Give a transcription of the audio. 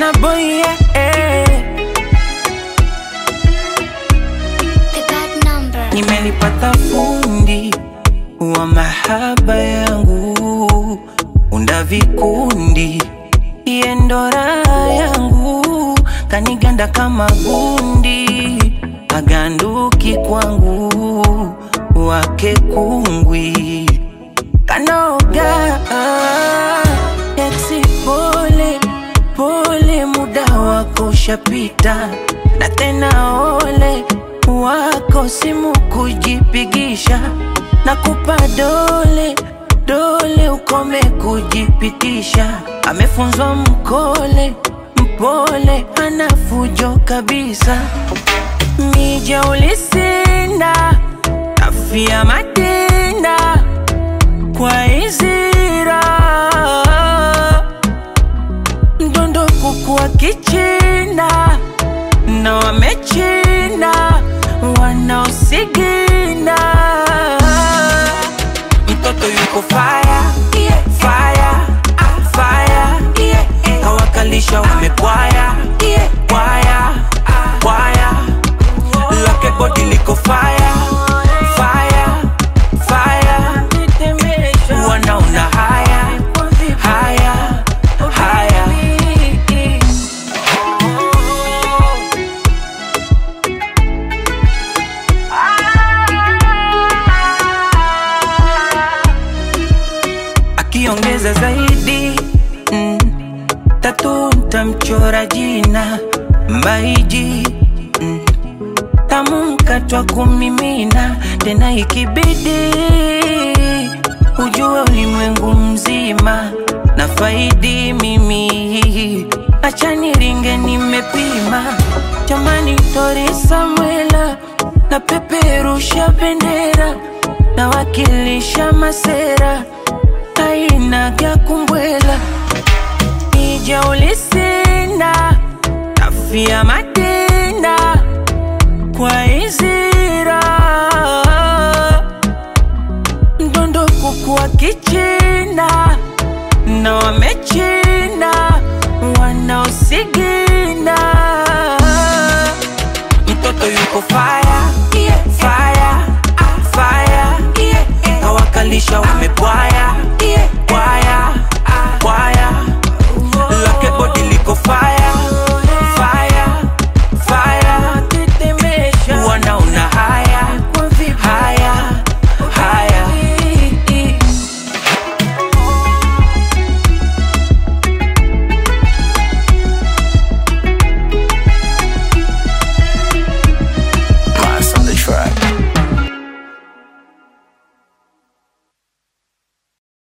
Burna Boy yeah, eh. The bad number. Nimelipata fundi wa mahaba yangu, unda vikundi, iye ndo raha yangu, kaniganda kama gundi, aganduki kwangu, wake kungwi, kanoga eksi pole pole, muda wako ushapita, na tena ole wako simu kujipigisha, na kupa dole dole, ukome kujipitisha. Amefunzwa mkole mpole, ana fujo kabisa. Mija ulisinda afia matenda kwa izira mdondo kuku kichina na wamechina wanaosigina mtoto yuko faya faya faya kawakalisha wamepwaya pwaya pwaya lake bodi liko faya faya faya wanaona haya haya haya akiongeza zaidi mm, tatu ntamchora jina mbaiji mm, tamkatwa kumimina tena ikibidi ujue ulimwengu mzima na faidi mimi acha niringe nimepima jamani tori samwela na peperusha bendera na wakilisha masera ainaga kumbwela ija ulisinda afia matenda kwa izira mdondo kuku kichina na wamechina wanaosigina mtoto yuko faya